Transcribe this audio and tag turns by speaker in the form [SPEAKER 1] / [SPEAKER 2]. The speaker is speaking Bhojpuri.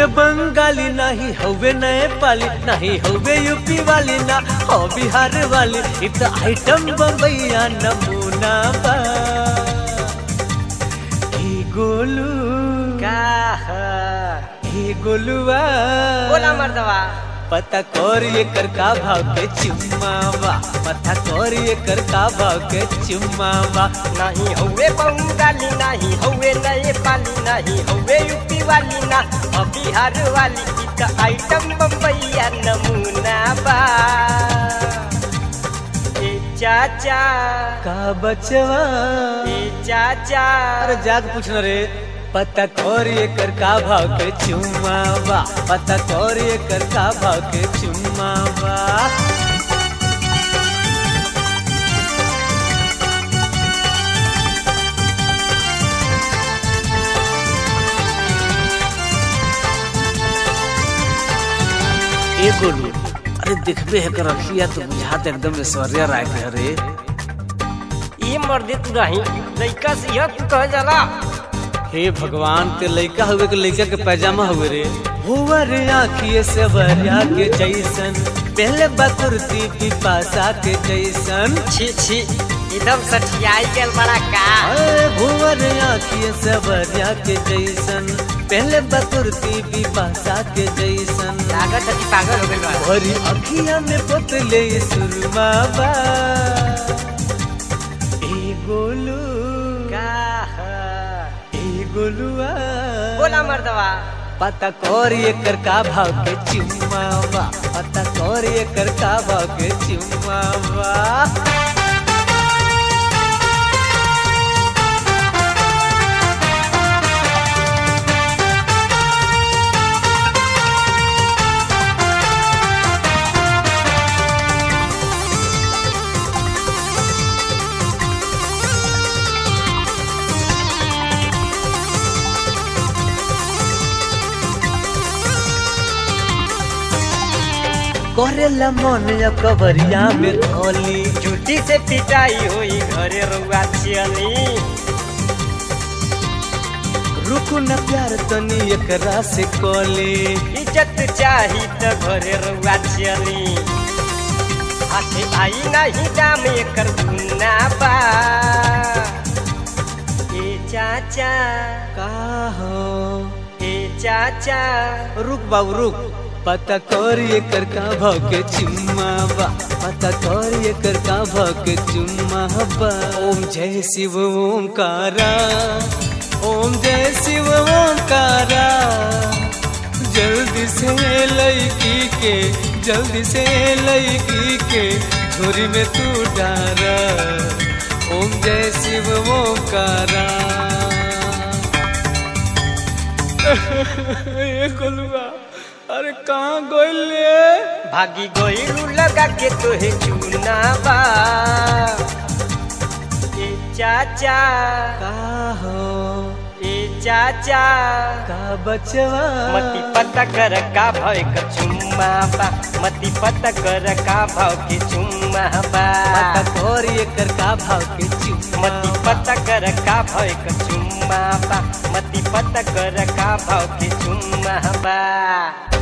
[SPEAKER 1] बंगाली नहीं हवे नए पाली नहीं हवे यूपी वाली ना हो बिहार वाली इत आइटम बम्बैया नमूना बा हे गोलू
[SPEAKER 2] का ह?
[SPEAKER 1] हे गोलुआ
[SPEAKER 2] बोला मर्दवा
[SPEAKER 1] पता कर ये कर का भाव के चुम्मावा पता कर ये कर का भाव के चुम्मावा
[SPEAKER 2] नहीं हौवे बंगाली नहीं हौवे नए पाली नहीं हौवे यूपी वाली ना और बिहार वाली की तो आइटम बम्बैया नमूना बा ए चाचा
[SPEAKER 1] का बचवा
[SPEAKER 2] ए चाचा
[SPEAKER 1] अरे जाग पूछना रे पता कर ये कर का भाव के चुम्मावा पता कर ये कर का भाव के चुम्मावा ए गोलू अरे देखबे है कर रखिया तो बुझात एकदम ऐश्वर्या राय के अरे
[SPEAKER 2] ये मर्दे तू रही लइका से यह तू कह जाला
[SPEAKER 1] हे भगवान ते लइका हुए के लइका के पैजामा हुए रे हुआ रे आखिए से बरिया के जैसन पहले बकुरती पिपासा के जैसन
[SPEAKER 2] छी छी एकदम सठियाई गेल बड़ा का
[SPEAKER 1] अरे भुवर आखिए से बरिया के जैसन पहले बकुरती पिपासा के जैसन
[SPEAKER 2] लागत है कि पागल हो गइल बा
[SPEAKER 1] भरी अखिया में पोतले सुरमा बा ए गोलू
[SPEAKER 2] का ह?
[SPEAKER 1] ए गोलुआ
[SPEAKER 2] बोला मर्दवा
[SPEAKER 1] पता कर ये कर का भाव के चुम्मावा पता कर ये कर का भाव के चुम्मावा करेला मन या कवरिया में धोली
[SPEAKER 2] जूती से पिटाई हुई घरे रुआ चली
[SPEAKER 1] रुकु न प्यार तनी एकरा से कोली
[SPEAKER 2] इज्जत चाही तो घरे रुआ चली हाथे आई नहीं दाम एकर गुना बा ए चाचा
[SPEAKER 1] का हो
[SPEAKER 2] ए चाचा
[SPEAKER 1] रुक बाबू रुक पता कर ये कर का भाव के चुम्मावा पता कर ये कर का भाव के चुम्मावा ओम जय शिव ओमकारा ओम जय शिव ओमकारा जल्दी से लड़की के जल्दी से लड़की के झोरी में तू डारा ओम जय शिव ओमकारा ये कोलुआ अरे कहाँ गोइले
[SPEAKER 2] भागी गोइलू लगा के तोहे चूना बा ए चाचा
[SPEAKER 1] का हो
[SPEAKER 2] ए चाचा
[SPEAKER 1] का बचवा
[SPEAKER 2] मती पता कर का भय क चुम्मा बा मती पता कर का भाव के चुम्मा बा
[SPEAKER 1] पता कर ये कर का भाव के चुम्मा
[SPEAKER 2] मती पता कर का भय क चुम्मा बा मती पता कर का भाव के चुम्मा बा